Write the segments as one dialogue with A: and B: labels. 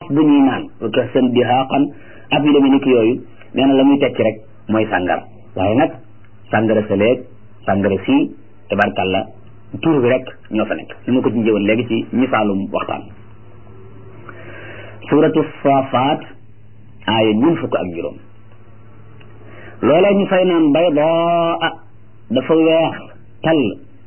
A: bu ñuy naan ka seen dihaaqan ak yu demee ni ki yooyu nee na la muy tekki rek mooy sàngara waaye nag sàngara sa léeg sàngara sii tabarkàlla tur bi rek ñoo fa nekk ni ma ko ci njëwoon léegi ci misaalum waxtaan suratu saafaat aaya ñun fukk ak juróom loolee ñu fay naan baydaa dafa weex tall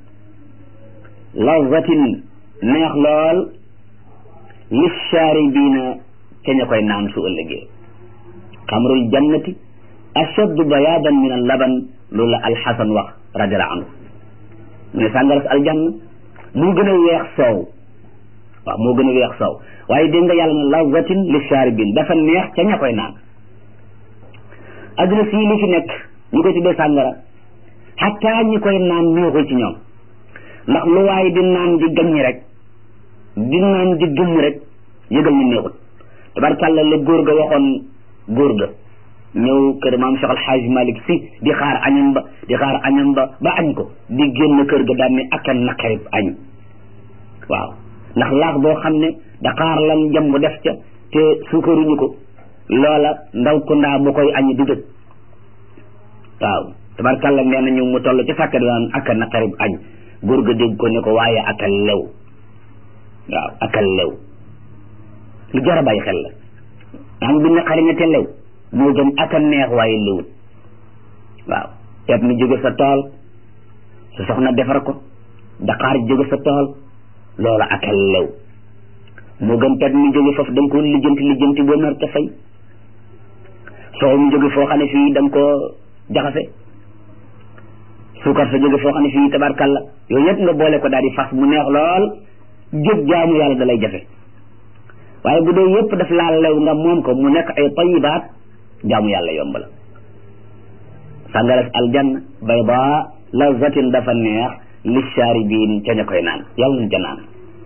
A: lazatin neex lool lishaaribiina ca ña koy naan su ëllëgee xamrul jannati ashaddu bayaadan min al laban loolu la alxasan wax radiallahu anhu mu ne sàngaras aljanna moo gën a weex soow waaw moo gën a weex soow waaye dégg nga yàlla ne lazatin lishaaribin dafa neex ca ña koy naan adduna sii li fi nekk ñu koy tuddee sàngara xataa ñi koy naan neexul ci ñoom ndax lu waaye di naan di gaññi rek di naan di gëmm rek yëgal ni neexul tabarkàlla la góor ga waxoon góor ga ñëw kër maam Cheikh Alxaaj Malik si di xaar añam ba di xaar añam ba ba añ ko di génn kër ga daan ne ak a naqarib añ waaw ndax laax boo xam ne daqaar lan jam bu def ca te suukaruñu ko loola ndaw ko ndaa bu koy añ du dëg waaw tabarkàlla nee na ñu mu toll ci sàkkat daan ak a naqarib añ góor ga dégg ko ne ko waaye ak a lew waaw ak a lew lu jar a bàyyi xel la am bi naqari nga te lew moo gën ak a neex waaye lewut waaw teet mi jóge sa tool sa soxna defar ko daqaar jóge sa tool loola ak a lew moo gën teet mi jóge foofu da nga ko lijjanti lijjanti boo nar te fay soow mi jóge foo xam ne fii da nga ko jaxase suukar sa jóge foo xam ne fii tabarkalla yooyu yëpp nga boole ko daal di fas mu neex lool jóg jaamu yàlla da lay jafe waaye bu dee yëpp daf laa lew nga moom ko mu nekk ay tayibaat jaamu yàlla yomb la sàngaras aljanna bayda lazatin dafa neex li shaaribiin ca ña koy naan yàlla na ca naan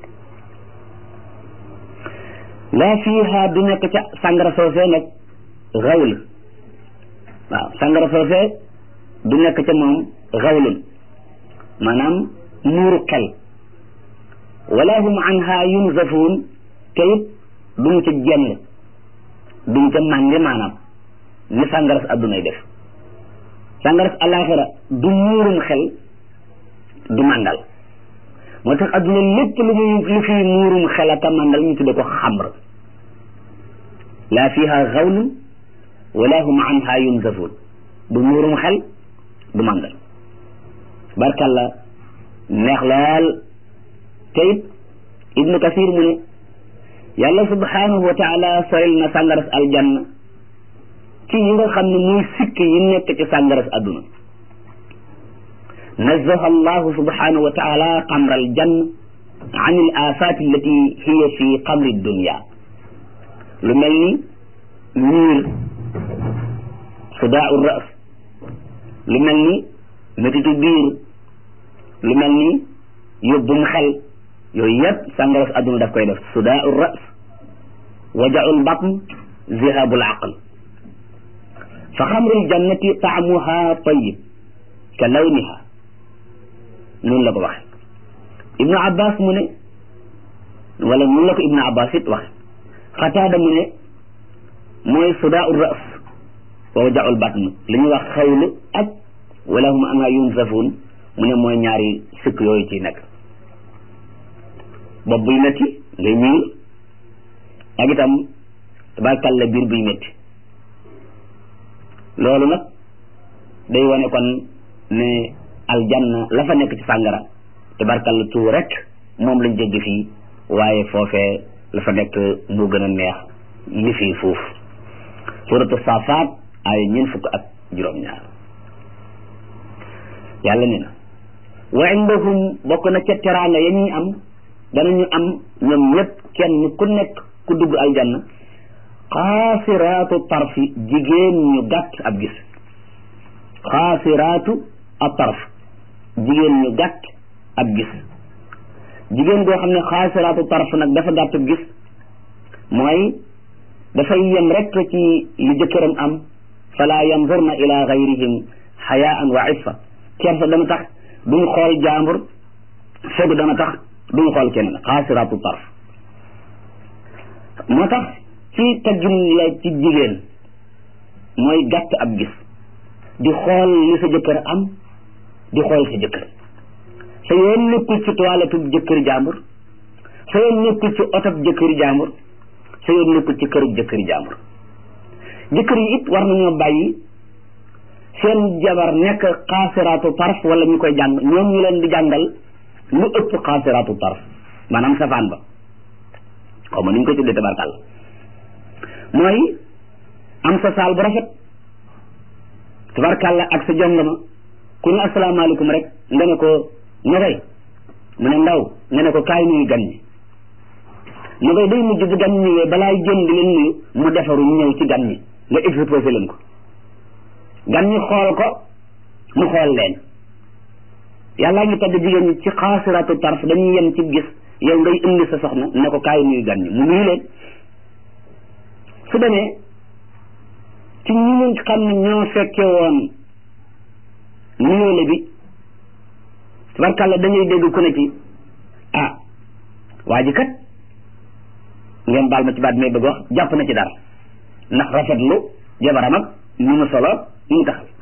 A: laa fiiha du nekk ca sàngara soosee nag xawl waaw sàngara soosee du nekk ca moom xawlun maanaam muuru xel wala hum anha yunzafuun te it duñ ca jenn duñ ca mànge maanaam ni sàngaras addunay def sàngaras alaxira du muurum xel du màndal moo tax adduna lépp lu muy lu fi muurum xel ak a màndal ñu tudde ko xamr laa fiha xawlun wala hum anha yunzafuun du muurum xel du màndal barkalla neex lool te it ibnu kasir mu ne yàlla subhanahu wa taala soril na sàngaras aljanna ci yi nga xam ne muy sikk yi nekk ci sàngaras adduna nazaha allahu subhanahu wa taala xamra aljanna an al afat allati hiya fi xamri dunya lu mel ni miir sudaau ras lu mel ni métitu biir lu mel ni yóbbum xel yooyu yëpp sàngaras adduna daf koy def sudaau ras wajaul batn zihabul aql fa xamrul jannati taamuha tayib ka lawniha noonu la ko waxe ibnu abbas mu ne wala noonu la ko ibnu abbas it waxe xataada mu ne mooy sudaau ras wa wajaul batn li ñuy wax xawlu ak wala hum anha yunzafuun mu ne mooy ñaari sëkk yooyu ci nekk bopp buy métti ngay miir ak itam tabarkàlla biir buy métti loolu nag day wane kon ne aljanna la fa nekk ci sàngara tabarkàlla tuur rek moom lañ jéggi fii waaye foofee la fa nekk moo gën a neex li fii fuuf suratu safaat ay ñeent fukk ak juróom-ñaar yàlla ne na wa indahum bokk na ca teraanga ya ñuy am danañu am ñoom ñëpp kenn ku nekk ku dugg aljanna xaasiraatu tarfi jigéen ñu gàtt ab gis xaasiraatu a tarf jigéen ñu gàtt ab gis jigéen goo xam ne xaasiraatu tarf nag dafa gàtt ab gis mooy dafay yem rek ci li jëkkëram am fala yanzurna ila gayrihim xayaan wa iffa kersa dana tax duñ xool jaambur fegu dana tax duñ xool keneen xaasiraatu tarf moo tax ci teggin la ci jigéen mooy gàtt ab gis di xool li sa jëkkër am di xool sa jëkkër sa yoon nekkul ci toilette jëkkër jàmbur sa yoon nekkul ci otob jëkkër jàmbur sa yoon nekkul ci kërub jëkkër jàmbur jëkkër yi it war nañoo bàyyi seen jabar nekk xaasiraatu tarf wala ñu koy jàng ñoom ñu leen di jàngal lu ëpp xaasiraatu tarf maanaam safaan ba xaw ma ni ñu koy tuddee tabarkàll mooy am sa saal bu rafet tabarkàlla ak sa jongama ku ne asalaamaaleykum rek nga ne ko ñogay mu ne ndaw nga ne ko kaay nuyu gan ñi ñogay day mujj bu gan ñëwee balaay jën di leen nuyu mu defaru ñëw ci gan ñi nga exposé leen ko gan ñi xool ko mu xool leen yàllaa ngi tagg jigéen ñi ci xaasiratu tarf dañuy yem ci gis yow ngay indi sa soxna ne ko kaay nuyu gan ñi mu nuyu leen su demee ci ñi ñu xam ne ñoo fekke woon nuyoole bi tabarkàlla dañuy dégg ku ne ci ah waa ji kat ngeen baal ma ci baat may bëgg wax jàpp na ci dara ndax rafetlu jabaram ak ni mu solo ni mu taxal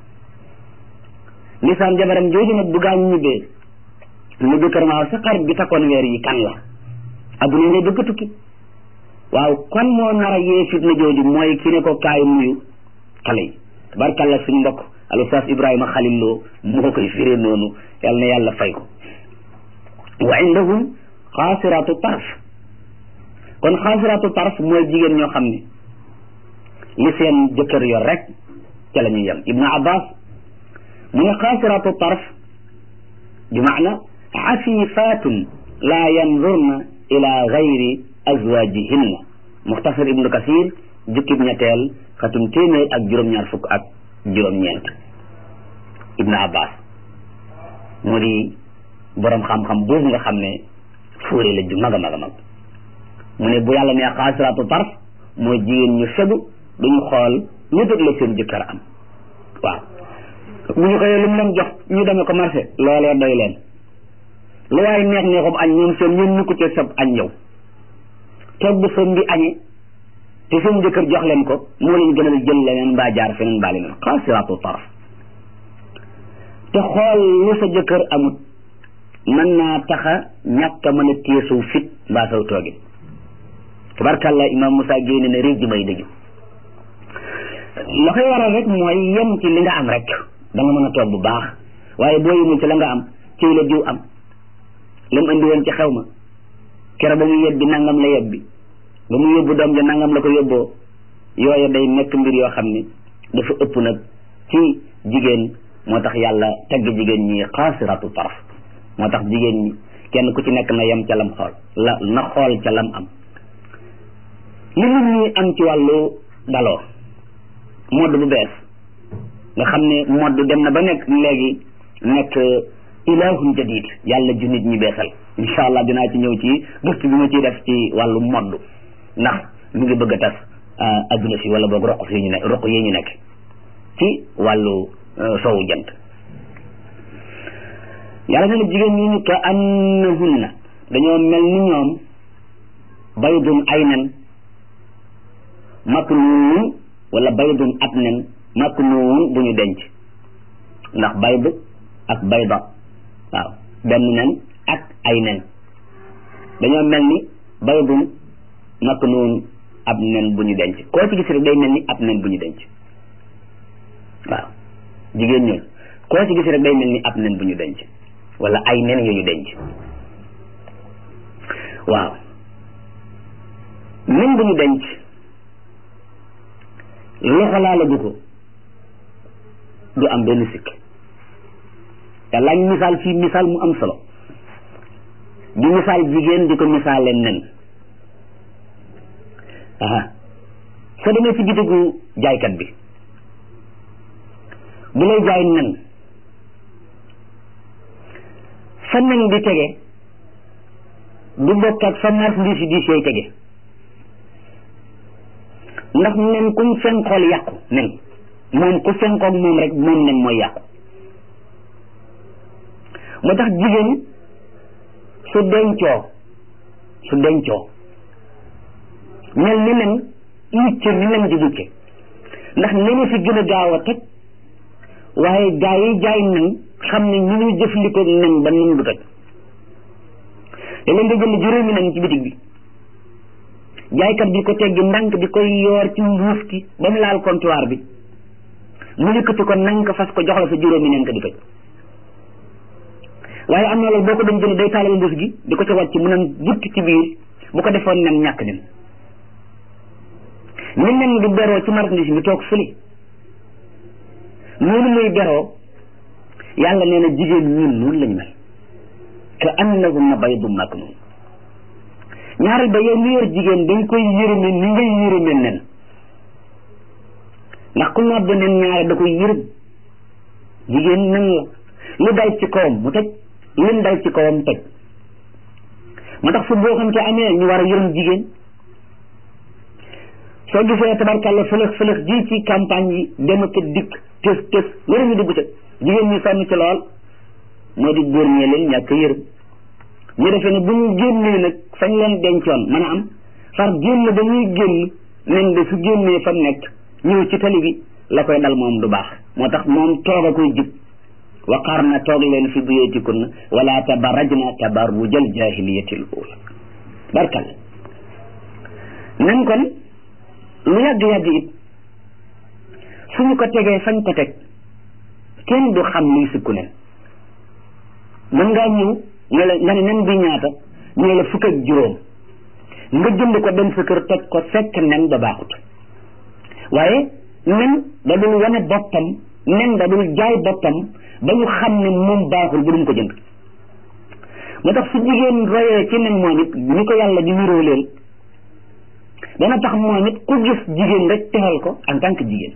A: lisaan jabaram jooju nag bu gaañ ñibbee mu jëkkër ma sa xarit bi takkoon weer yi kan la adduna ngay bëgg a tukki waaw kon moo nar a yee fitna jooju mooy ki ne ko kaay nuyu xale yi tabarkàlla suñ mbokk al ustaas ibrahima xalil loo moo koy firee noonu yàlla na yàlla fay ko wa indahum xaasiraatu tarf kon xaasiraatu tarf mooy jigéen ñoo xam ne li seen jëkkër yor rek ca la ñuy yem ibnu abbas mu ne xaasiraatu tarf bi maana afifatun laa yanzurna ila gayri azwajihinna muxtasar ibnu kasir jukkib ñetteel xatum téeméer ak juróom-ñaar fukk ak juróom-ñeent ibnu abbas mu di borom xam-xam boobu nga xam ne fóore la ju mag a mag a mag mu ne bu yàlla nee xaasiraatu tarf mooy jigéen ñu fegu duñu xool ñu dëg la seen jëkkër am waaw bu ñu xëyee lu mu leen jox ñu demee ko marché loolee doy leen lu waaye neex neexum añ ñoom seen ñun ñu ko ci sab añ yow toog bu seen bi añee te seen jëkkër jox leen ko moo leen gënal jël leneen mbaa jaar feneen mbaa leneen xaasiraatu tarf te xool lu sa jëkkër amut mën naa taxa ñàkk a mën a téye saw fit mbaa saw toogin tabarkàlla imam Moussa génne ne réej ji may dëju la koy waral rek mooy yem ci li nga am rek da nga mën a toog bu baax waaye boo yemul ci la nga am ci la diw am la mu andi woon ci xew ma kero ba mu yebbi nangam la yebbi ba mu yóbbu doom ja nangam la ko yóbboo yooya day nekk mbir yoo xam ne dafa ëpp nag ci jigéen moo tax yàlla tagg jigéen ñi xaasiratu taraf moo tax jigéen ñi kenn ku ci nekk na yem ca lam xool la na xool ca lam am li nit ñi am ci wàllu daloo modd bu bees nga xam ne modd dem na ba nekk léegi nekk ilahun jadid yàlla ju nit ñi beesal incha allah dinaa ci ñëw ci gëstu bi ma ciy def ci wàllu modd ndax mu ngi bëgg a tas adduna si wala boog roq yi ñu ne roq yi ñu nekk ci wàllu soowu jant yàlla ne na jigéen ñi ñu ka annahunna dañoo mel ni ñoom baydun ay nen maknuun wala baydun ab nen maknuun bu ñu denc ndax bayd ak bayda waaw benn nen ak ay nen dañoo mel ni baydun maknuun ab nen bu ñu denc koo ci gis rek day mel ni ab nen bu ñu denc waaw jigéen ñooñu koo ci gis rek day mel ni ab nen bu ñu denc wala ay nen yu ñu denc waaw nen bu ñu denc loxo laalagu ko du am benn sikk yàlla ñu misaal fii misaal mu am solo di misaal jigéen di ko misaalee nen aha soo demee ci bitigu jaaykat bi bu lay jaay nen fa nen di tege du bokk ak fa marchandise yi di seey tege ndax nen kuñ fenkool yàqu nen moom ku fenkoog moom rek moom nen mooy yàqu moo tax jigéen su dencoo su dencoo mel ni nen mucce ni nen di mucce ndax nene fi gën a gaaw a toj waaye gaa yi jaay nen xam ne ñu ñuy jëfandikoo nen ba nen du toj te leen nga jënd juróomi nen ci bitig bi jaaykat bi ko teggi ndànk di koy yoor ci mbuus ki ba mu laal comptoir bi mu yëkkati ko nañ ko fas ko jox la sa juróomi nen ko di toj waaye am na loolu boo ko doon jënd day taalal mbuus gi di ko ca wàcc mu naan gutt ci biir bu ko defoon nen ñàkk nen ni nen di beroo ci marchandise bi toog fële noonu muy beroo yàlla nee na jigéen ñun noonu lañu mel ka annahunna baydun maknun ñaareel ba yow mi yor jigéen dañ koy yërëme ni ngay yërëme nen ndax ku nodd nen ñaare da koy yërëm jigéen nen la lu dal ci kawam mu toj lim dal ci kawam toj moo tax fu boo xam te amee ñu war a yërëm jigéen soo gisee tabarkàlla fëlëx fëlëx ji ci campagne yi dem ak dikk tës tës loolu ñu dugg ca jigéen ñi sonn ci lool moo di góor ñee leen ñàkk yërëm ñu defee ne bu ñu génnee nag fañ leen dencoon mën a am far génn ba ñuy génn nen de su génnee fa nekk ñëw ci tali bi la koy dal moom du baax moo tax moom toog a koy jub waqarna toog leen fi buyutikunna wala tabarrajna tabarrujal jahiliyatil ula barkal nen kon lu yàgg-yàgg it suñu ko tegee fañ ko teg kenn du xam luy sukku nen mën ngaa ñëw nga la nga ne nen bi ñaata ñu la fukk ak juróom nga jënd ko dem sa kër toj ko fekk nen ba baaxut waaye nen da dul wane boppam nen da dul jaay boppam ba ñu xam ne moom baaxul bu dum ko jënd moo tax su jigéen royee ci nen moom it ñu ko yàlla di niroo leen dana tax moom it ku gis jigéen rek teral ko en tant que jigéen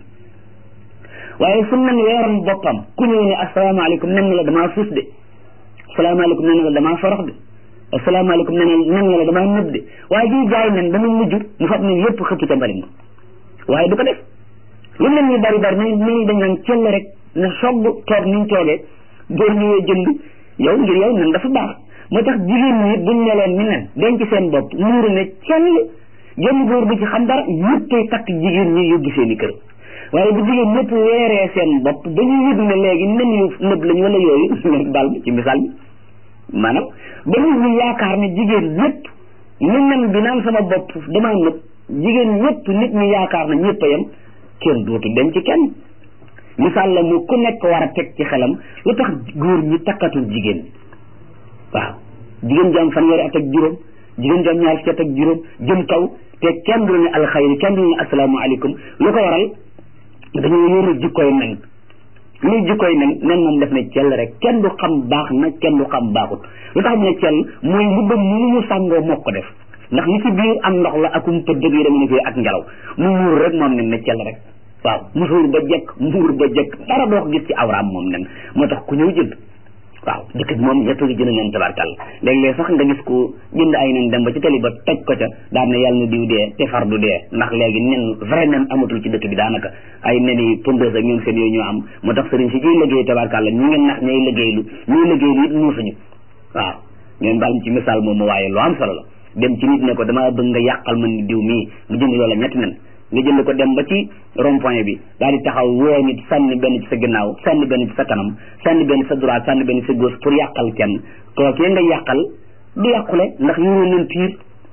A: waaye su nen weeroon boppam ku ñëw ne asalaamaaleykum nen la damaa fuus de asalaamaaleykum nen la damaa forox de asalaamaaleykum nen nen la damaa nëb de waaye jiy jaay nen dama mujj mu fab nen yépp xëpp ca mbalit ma waaye du ko def lu nen ñu bari bari nañ nañu dañ naan cell rek na sogg toog niñ toogee góor ñëwee jënd yow ngir yow nen dafa baax moo tax jigéen ñi buñ meloon ni nen denc seen bopp muuru ne cell genn góor bu ci xam dara ñëppay takk jigéen ñi yóbbu seen i kër waaye bu jigéen ñëpp weeree seen bopp ba ñu yëg ne léegi nen yu nëb lañ wala yooyu ngeen baal ci misaal bi maanaam ba nit ñi yaakaar ne jigéen ñëpp ni nen bi naan sama bopp damaa nëb jigéen ñëpp nit ñi yaakaar na ñëpp a yem kenn dootu denc kenn misaal la mu ku nekk war a teg ci xelam lu tax góor ñi takkatul jigéen waaw jigéen ju am fanweeri at ak juróom jigéen ju am ñaar fukki at ak juróom jëm kaw te kenn du ne alxayri kenn du ne asalaamaaleykum lu ko waral dañoo yoru jikkoy nen luy jikkoy nen nen moom def ne cell rek kenn du xam baax na kenn du xam baaxut lu tax mu ne cell mooy mbubbam mu mu sàngoo moo ko def ndax li ci biir am ndox la akum pëdd yi dama ne fii ak ngelaw mu muur rek moom nen ne cell rek waaw musuur ba jekk muur ba jekk dara doo ko gis ci awraam moom nen moo tax ku ñëw jënd waaw dëkk bi moom ñëpp ngi jënd nen tabarkal léeg-léeg sax nga gis ko jënd ay nen dem ba ci tali ba toj ko ca daan ne yàlla na diw dee te far du dee ndax léegi nen vrai nen amatul ci dëkk bi daanaka ay nen yi pondeuse ak ñoom seen yooyu ñoo am moo tax sëriñ si ciy liggéey tabarkal la ñu ngeen nax ñay liggéeylu ñuy liggéeylu it muusuñu waaw ngeen baal ci misaal moom waaye lu am solo la dem ci nit ne ko dama bëgg nga yàqal man ni diw mii mu jënd loola ñetti nen nga jënd ko dem ba ci rond point bi daal di taxaw woo nit sànni benn ci sa ginnaaw sànni benn ci sa kanam sànni benn sa droite sànni benn ci sa gauche pour yàqal kenn kookee nga yàqal du yàqule ndax yoroo leen piir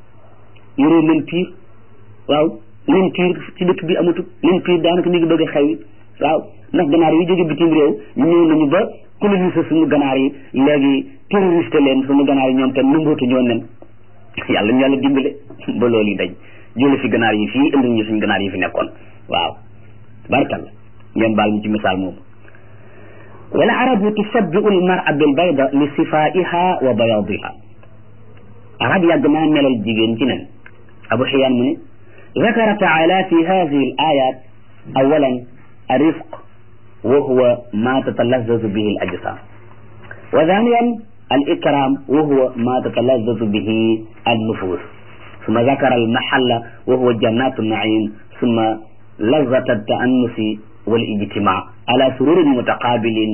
A: yoroo leen piir waaw leen piir ci dëkk bi amatul leen piir daanaka mi ngi bëgg a xew waaw ndax ganaar yi jóge bitim réew ñëw nañu ba coloniser suñu ganaar yi léegi terroriste leen suñu ganaar yi ñoom tam nangootu ñoo nen yàlla ñu yàlla dimbale ba loolu yi dañ jële fi ganaar yi fii indi ñu suñ ganaar yi fi nekkoon waaw barkalla ngeen baal ñu ci misaal moomu wal arabu tusabbiu al mar'a bil bayda li sifaiha wa bayadiha arab yàgg naa melal jigéen ci nen abu xiyaan mu ne ذكر تعالى في هذه الآيات أولا الرفق وهو ما تتلذذ به الأجسام وثانيا الإكرام وهو ما تتلذذ به النفوس ثم ذكر المحل وهو جنات النعيم ثم لذة التأنس والاجتماع على سرور متقابلين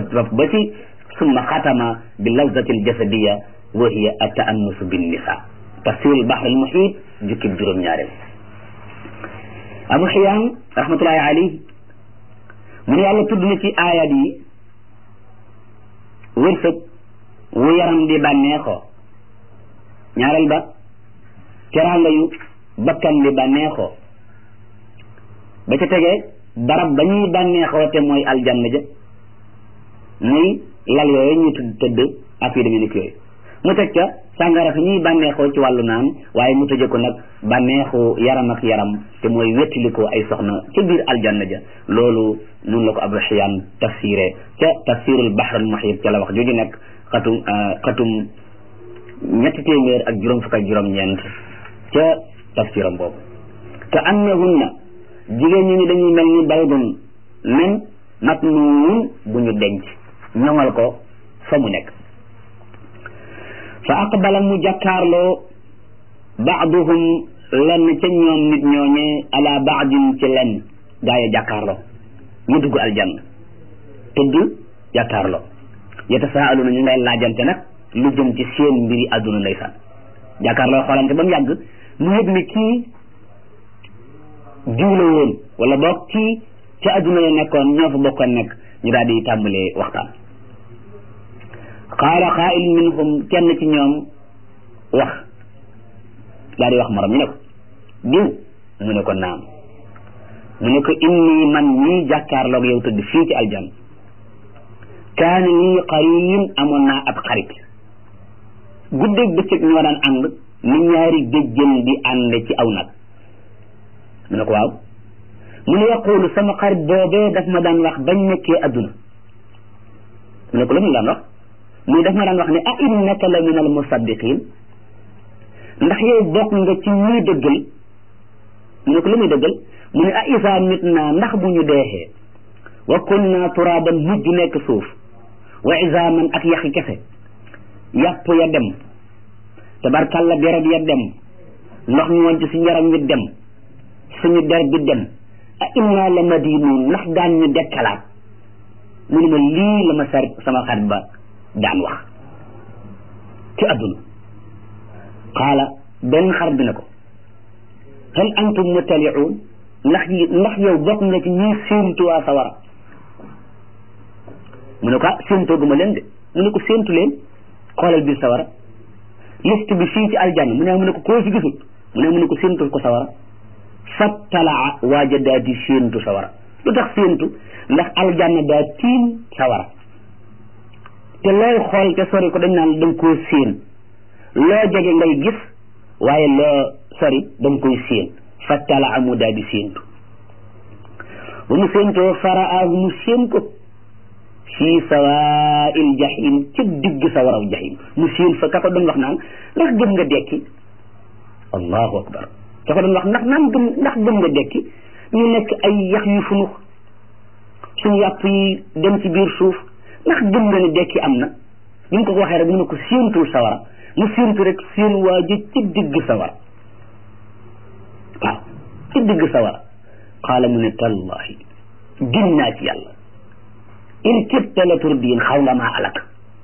A: بتي ثم ختم باللذة الجسدية وهي التأنس بالنساء tafsirul bahril muhit jukkib juróom-ñaareel abu xiyaan rahmatullahi alayhi mu ne yàlla tudd na ci aayat yi wërsëg wu yaram di bànneexoo ñaareel ba teraanga yu bakkan di bànneexoo ba ca tegee barab ba ñuy bànneexoo te mooy aljanna ja muy lal yooyu ñuy tudd tëdd ak yu demee ni yooyu mu teg ca sàngara fi ñuy bànneexoo ci wàllu naan waaye mu tëje ko nag bànneexu yaram ak yaram te mooy wettalikoo ay soxna ca biir aljanna ja loolu noonu la ko Abu Xiyaan tafsiré ca tafsirul bahrul muhit ca la wax jooju nekk xatum xatum ñetti téeméer ak juróom fukk ak juróom-ñeent ca tafsiram boobu ka annahunna jigéen ñi ni dañuy mel ni baydun nen matnuun bu ñu denc ñoŋal ko fa mu nekk fa aqbala mu jàkkaarloo baaduhum lenn ca ñoom nit ñooñee ala baadin ci lenn gaa yi jàkkaarloo ñu dugg aljanna tëdd jàkkaarloo yatasaaluna ñu ngay laajante nag lu jëm ci seen mbiri àdduna ndeysaan jàkkaarloo xoolante ba mu yàgg mu yëg ni kii jiw la woon wala boog kii ca àdduna la nekkoon ñoo fa bokkoon nekk ñu daal di tàmbalee waxtaan qaala qaa'il minhum kenn ci ñoom wax daal di wax morom ñu ne ko diw mu ne ko naam mu ne ko inni man ñii jàkkaarloog yow tëdd fii ci aljan kaana lii qarin amoon naa ab xarit guddeeg bëccëg ñoo daan ànd ni ñaari géjjën di ànd ci aw nag mu ne ko waaw mu ne yaqulu sama xarit boobee daf ma daan wax bañ nekkee adduna mu ne ko lu mu daan wax muy daf ma daan wax ne a innaka la min al musaddiqin ndax yow bokk nga ci ñuy dëggal mu ne ko lu muy dëggal mu ne a isa mit naa ndax bu ñu deexee wa kunna turaban mujj nekk suuf wa izaaman ak yaxi kese yàpp ya dem tabarkalla deret ya dem ndox ñu woon ci suñu yaram wi dem suñu der bi dem a inna la madinuun ndax daan ñu dekkalaat mu ne ma lii la ma sar sama xarit ba daan wax ci adduna qaala benn xarit bi ne ko hal antum mutaliuun ndax ndax yow bokk nga ci ñuy séentu waa sawara mu ne ko ah séentooguma leen de mu ne ko séentu leen xoolal biir sawara liste bi fii ci aljanna mu ne mu ne ko koo fi gisul mu ne mu ne ko séentul ko sawara fattalaa waaja daa di séentu sawara lu tax séentu ndax aljanna daa tiim sawara te looy xool te sori ko dañ naan da nga koo séen loo jege ngay gis waaye loo sori da nga koy séen fattalaa mu daa di séentu ba mu séentoo faraahu mu séen ko fii sawaa'il jahim ci digg sawaraw jahim mu séen fa ka ko doon wax naan ndax gëm nga dekki allahu akbar ka ko doon wax ndax naan gëm ndax gëm nga dekki ñu nekk ay yax yu funux suñu yàpp yi dem ci biir suuf ndax gëm nga ne dekki am na bi mu ko ko waxee rek mu ne ko séentul sawara mu séentu rek seen waa ji ci digg sawara waaw ci digg sawara qaala mu ne tallahi gin naa ci yàlla in kibta la turdiin xaw nga maa alak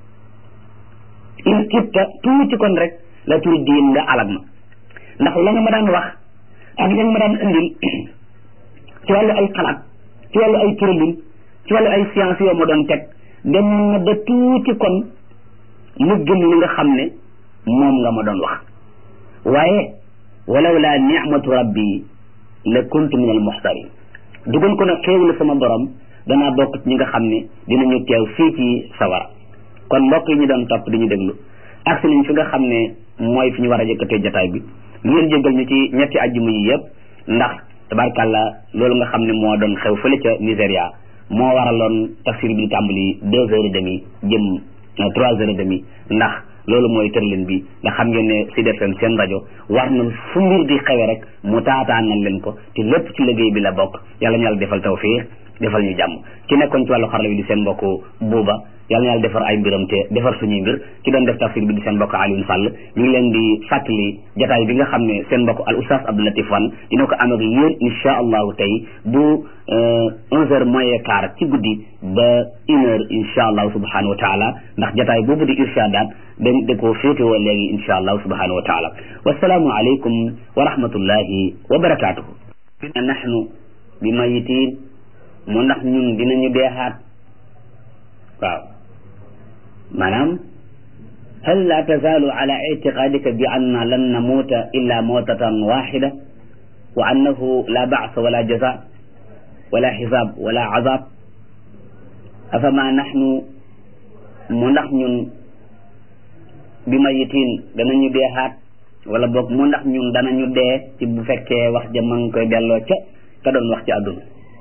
A: in kibta tuuti kon rek la turdiin nga alag ma ndax la nga ma daan wax ak la nga ma daan indil ci wàllu ay xalaat ci wàllu ay tëralin ci wàllu ay science yoo ma doon teg dem na ba tuuti kon mu gëm li nga xam ne moom nga ma doon wax waaye walaw laa nicmatu rabbi la kuntu min al muxtarin dugal ko nag xéew la sama borom danaa bokk ci ñi nga xam ne dinañu teew fii ci sawara kon mbokk yi ñu doon topp di ñu déglu agsi nañ fi nga xam ne mooy fi ñu war a yëkkatee jataay bi ngeen jéggal ñu ci ñetti ajjuma yi yëpp ndax tabarkàlla loolu nga xam ne moo doon xew fële ca Nigéria moo waraloon tafsir bi di tàmbali deux heures et demi jëm trois heures et demi ndax loolu mooy tërlin bi nga xam ngeen ne Sud FM seen rajo war na fu mbir di xewe rek mu taataan nañ leen ko te lépp ci liggéey bi la bokk yàlla ñu yàlla defal tawfiix defal ñu jàmm ki nekkoon ci wàllu xarala bi di seen mbokk buuba yàlla na yàlla defar ay mbiram te defar suñuy mbir ki doon def tafsir bi di seen mbokk Alioune Sall ñu ngi leen di fàttali jataay bi nga xam ne seen mbokk al oustaz Abdou Latif Wane dina ko am ak yéen insha allahu tey bu onze heures moins quart ci guddi ba une heure insha allahu subhanahu wa taala ndax jataay boobu di irshadaat dañ da koo féetewoo léegi insha allahu subhanahu wa taala wasalaamu aleykum wa rahmatullahi wa barakatuhu nahnu bi mayitiin mu ndax ñun dinañu deexaat waaw maanaam hal la tazaalu ala ictiqadika bi anna lan namuuta illa mawtatan waxida wa annahu la baasa wala jaza wala xisaab wala azab afama naxnu mu ndax ñun bi mayitiin danañu deexaat wala boog mu ndax ñun danañu dee ci bu fekkee wax ja ma ngi koy delloo ca ka doon wax ci àdduna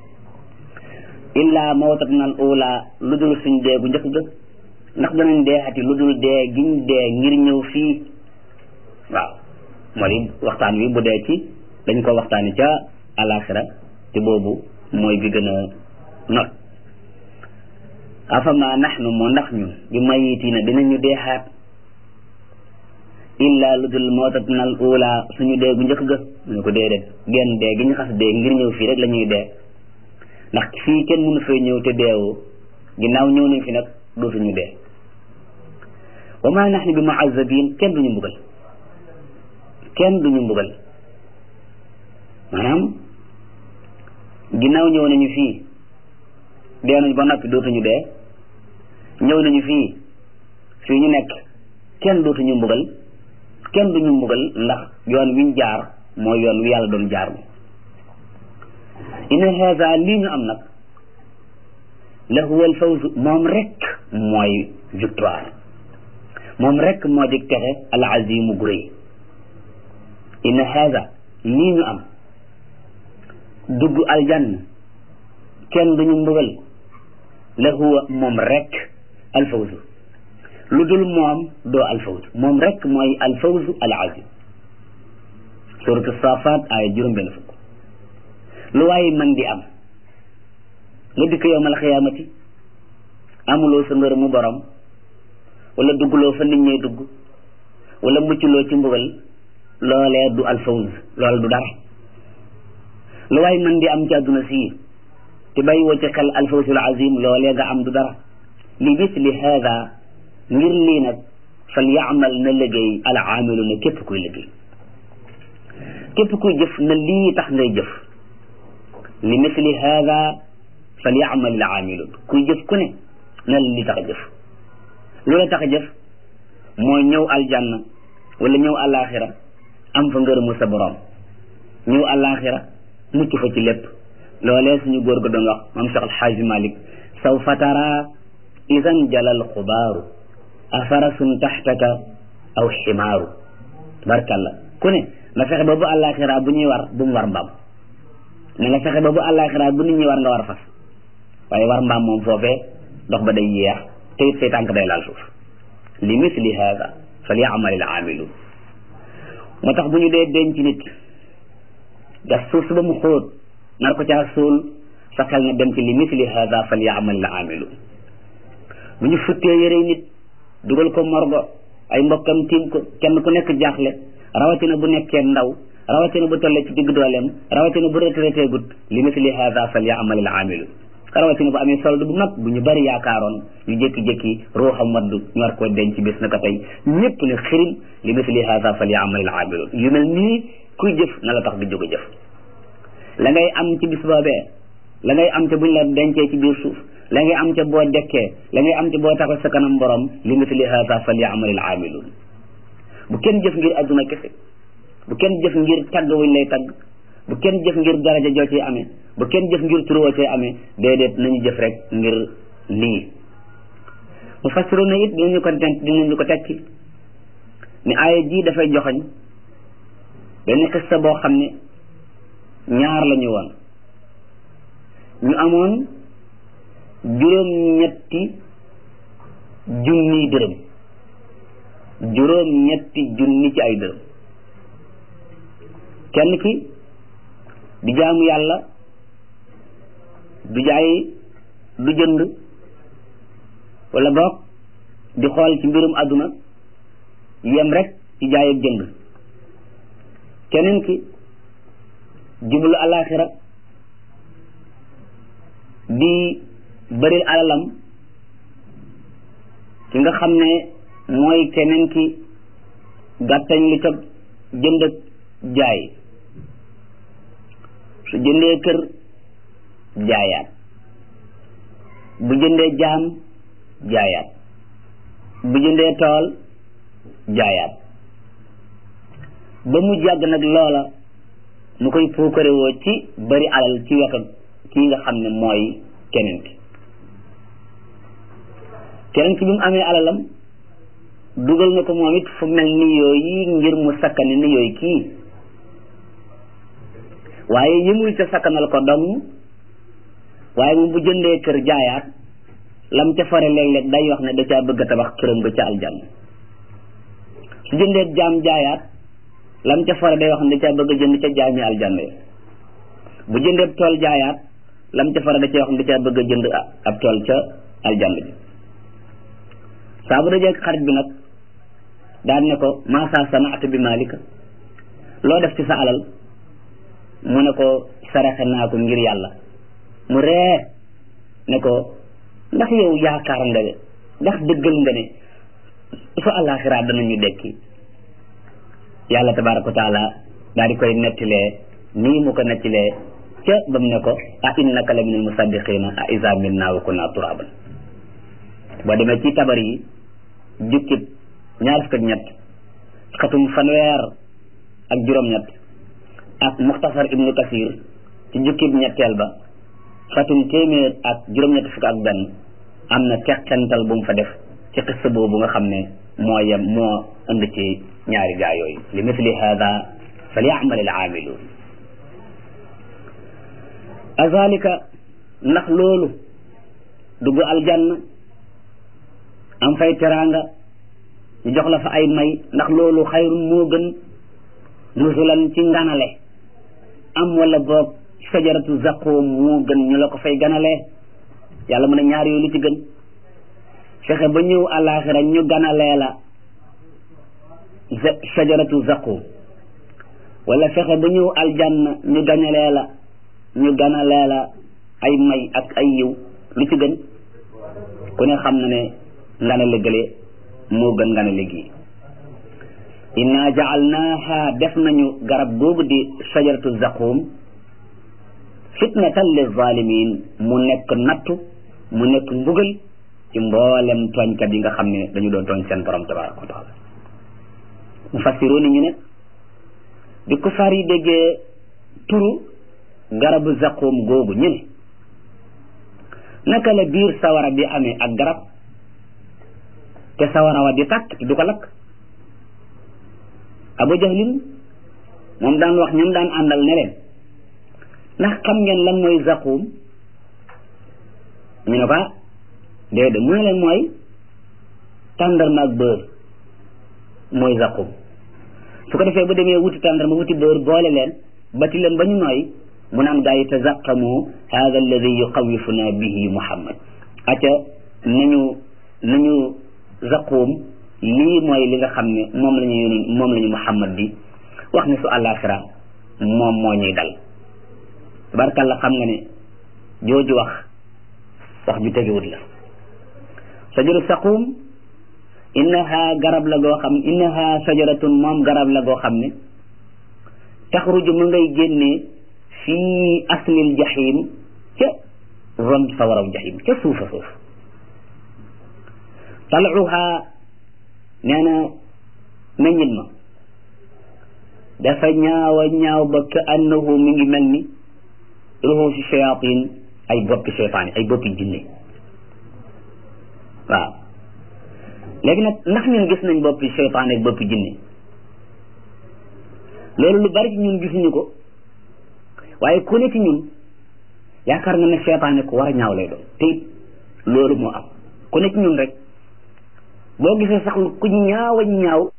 A: illa mawtatna al ula lu dul suñ dee gu njëkk ga ndax danañ deexati lu dul dee giñ dee ngir ñëw fii waaw moo di waxtaan wi bu dee ci dañ ko waxtaani ca alaxira te boobu mooy bi gën a not afama naxnu moo ndax ñun bi mayitina dinañu deexaat illa lu dul mawtatna al ula suñu dee gu njëkk ga mu ne ko déedéet genn dee gi ñu xas dee ngir ñëw fii rek la ñuy dee ndax fii kenn mënu fee ñëw te deewoo ginnaaw ñëw nañ fi nag dootuñu dee wa ma naxnu bi muazabin kenn duñu mbugal kenn duñu mbugal maanaam ginnaaw ñëw nañu fii dee nañu ba noppi dootuñu dee ñëw nañu fii fii ñu nekk kenn dootuñu mbugal kenn duñu mbugal ndax yoon wiñ jaar mooy yoon wi yàlla doon jaar inna haza lii ñu am nag la huwa al fawz moom rek mooy victoire moom rek moo di texe al azimu gu rëy inna haza lii ñu am dugg aljanna kenn duñu mbugal la huwa moom rek al fawz lu dul moom doo al fawz moom rek mooy al fawz al azim suratu safat ay juróom benn fukk lu waaye man di am nga dikk yowmal xiyaamati amuloo sa ngër mu borom wala duggloo fa nit ñee dugg wala mucculoo ci mbugal loolee du alfawz loolu du dara lu waaye man di am ci àdduna sii te bàyyi woo ci xel alfawzul azim loolee nga am du dara li misli haada ngir lii nag fal yaamal na liggéey al aamilu na képp kuy liggéey képp kuy jëf na lii tax ngay jëf li misli hada fal yaamal al aamilun kuy jëf ku ne na li tax a jëf lu la tax a jëf mooy ñëw aljanna wala ñëw alaxira am fa ngërëmu sa borom ñëw alaxira mucc fa ci lépp loolee suñu góor ga doon wax moom Cheikh Alxaaji Malik saw fatara idan jalal xubaaru afarasun taxtaka aw ximaaru tabarkalla ku ne na fexe ba bu alaxira bu ñuy war bu mu war mbaam na nga fexe ba bu àllaaxira bu nit ñi war nga war fas waaye war mbaam moom foofee dox ba day yeex te it say tànk day laal suuf li misli hada fal yaamalil aamiluun moo tax bu ñu dee denc nit gas suuf si ba mu xóot nar ko caa suul sa xel na dem ci li misli hada fal yaamalil aamiluun bu ñu futtee yëre nit dugal ko morgo ay mbokkam tiim ko kenn ku nekk jaaxle rawatina bu nekkee ndaw rawatina bu tollee ci digg dooleem rawatina bu retraité gut li misli hada fal yaamal al aamilu rawatina bu amee solde bu mag bu ñu bari yaakaaroon ñu jékki-jékki ruuxam waddu ñu war koo denc bis na ko tey ñëpp ne xirim li misli hada fal yaamal al aamilu yu mel nii kuy jëf na la tax di jóg a jëf la ngay am ci bis boobee la ngay am ca buñ la dencee ci biir suuf la ngay am ca boo dekkee la ngay am ca boo taxaw sa kanam borom li misli hada fal yaamal al aamiluun bu kenn jëf ngir adduna kese bu kenn jëf ngir tagg wuñ lay tagg bu kenn jëf ngir daraja joo cee amee bu kenn jëf ngir turoo cee amee déedéet nañu jëf rek ngir lii mu fassiru na it dinañu ko tent dinañu ko tekki ni aaya ji dafay joxoñ benn xista boo xam ne ñaar la ñu woon ñu amoon juróom ñetti junniy dërëm juróom ñetti junni ci ay dërëm kenn ki di jaamu yàlla du jaay du jënd wala boog di xool ci mbirum àdduna yem rek ci jaay ak jënd keneen ki jublu alaxira di bëril alalam ki nga xam ne mooy keneen ki gàttañ li ca jënd ak jaay su jëndee kër jaayaat bu jëndee jaam jaayaat bu jëndee tool jaayaat ba mu jàgg nag loola mu koy puukarewoo ci bari alal ci wetu kii nga xam ne mooy keneen ki keneen ki bi mu amee alalam dugal na ko moom it fu mel ni yooyu ngir mu sakkani ni yooyu kii waaye yëmul ca sakkanal ko dong waaye moom bu jëndee kër jaayaat lam ca fare léeg-léeg day wax ne da caa bëgg a tabax këram ba ca aljanna su jëndee jaam jaayaat lam ca fare day wax ne da caa bëgg a jënd ca jaami aljanna yi bu jëndee tool jaayaat lam ca fare da caa wax ne da caa bëgg a jënd ab tool ca aljanna bi saa bu dajee xarit bi nag daan ne ko maasa sanaata bi malika loo def ci sa alal mu ne ko saraxe naa ko ngir yàlla mu ree ne ko ndax yow yaakaar nga ndax dëggal nga ne su àllaaxiraa danañu dekki yàlla tabaraka wa taala daal di koy nettilee nii mu ko nettilee ca ba mu ne ko a innaka la min al musaddiqina a isa minna wa kunna turaban boo demee ci tabar yi jukkib ñaar fukk ak ñett xatum fanweer ak juróom-ñett ak muxtasar ibnu kasir ci jukkib ñetteel ba xatum téeméer ak juróom-ñett fukk ak benn am na teqental bu mu fa def ci xissa boobu nga xam ne moo yem moo ënd ci ñaari gaa yooyu li misli hada falyamal al aamiluun azalika ndax loolu dugg aljanna am fay teraanga ñu jox la fa ay may ndax loolu xayrun moo gën nusulan ci nganale am wala boog sajaratu zaqoom moo gën ñu la ko fay ganalee yàlla mu ne ñaar yooyu lu ci gën fexe ba ñëw àllaaxira ñu ganalee la sajaratu zaqoom wala fexe ba ñëw aljanna ñu ganalee la ñu ganalee la ay may ak ay yiw lu ci gën ku ne xam na ne nganale gële moo gën nganale gi inna jaalnaaha def nañu garab googu di sajaratu zaqum fitnatan lizalimin mu nekk nattu mu nekk mbugal ci mboolem tooñkat yi nga xam ne dañu doon tooñ seen borom tabaraka wa taala mu fassiroo ni ñu ne di ko far yi déggee turu garabu zaqum googu ñu ne naka la biir sawara bi amee ak garab te sawara wa di tàkk te du ko lakk abu jahlin moom daan wax ñoom daan àndal ne leen ndax xam ngeen lan mooy zaqum ñu ne ko déedéet mu ne leen mooy tàndarma ak beurre mooy zaqum su ko defee bu demee wuti tàndarma wuti beurre boole leen bati leen ba ñu nooy mu naan gaa yi tazaqamu hada alladi yuqawifuna bihi muhammad acca nañu nañu zaqum lii mooy li nga xam ne moom la ñu yónni moom la ñu muhammad di wax ne su àllaaxira moom moo ñuy dal tabarkalla xam nga ne jooju wax wax ju tegewut la sajaru saqum innaha garab la goo xam innaha sajaratun moom garab la goo xam ne taxruju mu ngay génnee fii aslil jahim ca ron sawaraw jahim ca suufa suuf taluha nee na meññit ma dafa ñaawa ñaaw ba ka annahu mi ngi mel ni ruhuusi shayatin ay boppi seytaane ay boppi jinne waaw léegi nag ndax ñun gis nañ boppi seytaane ak boppi jinne loolu lu bari ci ñun gisuñu ko waaye ku ne ci ñun yaakaar nga ne seytaane ku war a ñaaw lay doon te it loolu moo am ku ne ci ñun rek boo gisee sax ku ñaaw a ñaaw